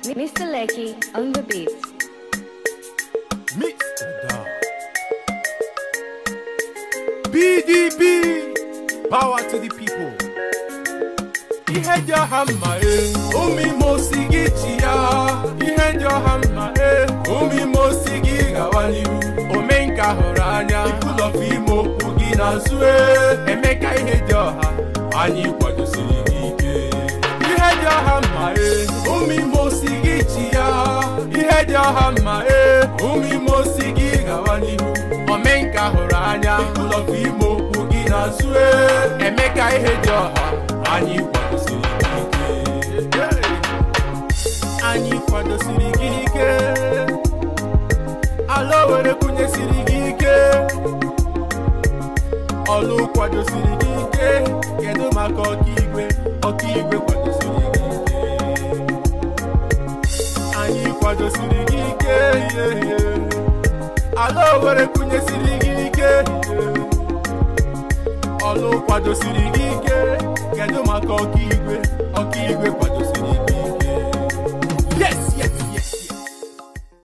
Mr. Lecky on the beat. Mr. Dog. BDB, power to the people. Ihe dị ọha mma e, omime osi gị chi ya. Ihe dị ọha mma e, omime osi gị gawa n'ihu. Omenka hụrụ anya, ikwulọfụ ime okwu gị n'azụ e. Emeka ihe dị ọha, anyị kwadosiri gị ike. Ihe dị ọha mma e, omime osi gị chi ya. Ihe dị ọha mma e, omime osi gị gawa n'ihu. Omenka hụrụ anya, ikwulọfụ ime okwu gị n'azụ e. Emeka ihe dị ọha, anyị kwadosiri gị ike. Anyị kwadosiri gị ike. Ala were kwunyesiri gị ike. Ọlụ kwadosiri gị ike. Kedu maka ọkaigwe? Ọkaigwe kwadosiri gị ike. Anyị kwadosiri gị ike. ihe, ihe. Ala were kwunyesiri gị ike. ọlụ kwadosiri gị ike kedu maka ọkaigwe ọkaigwe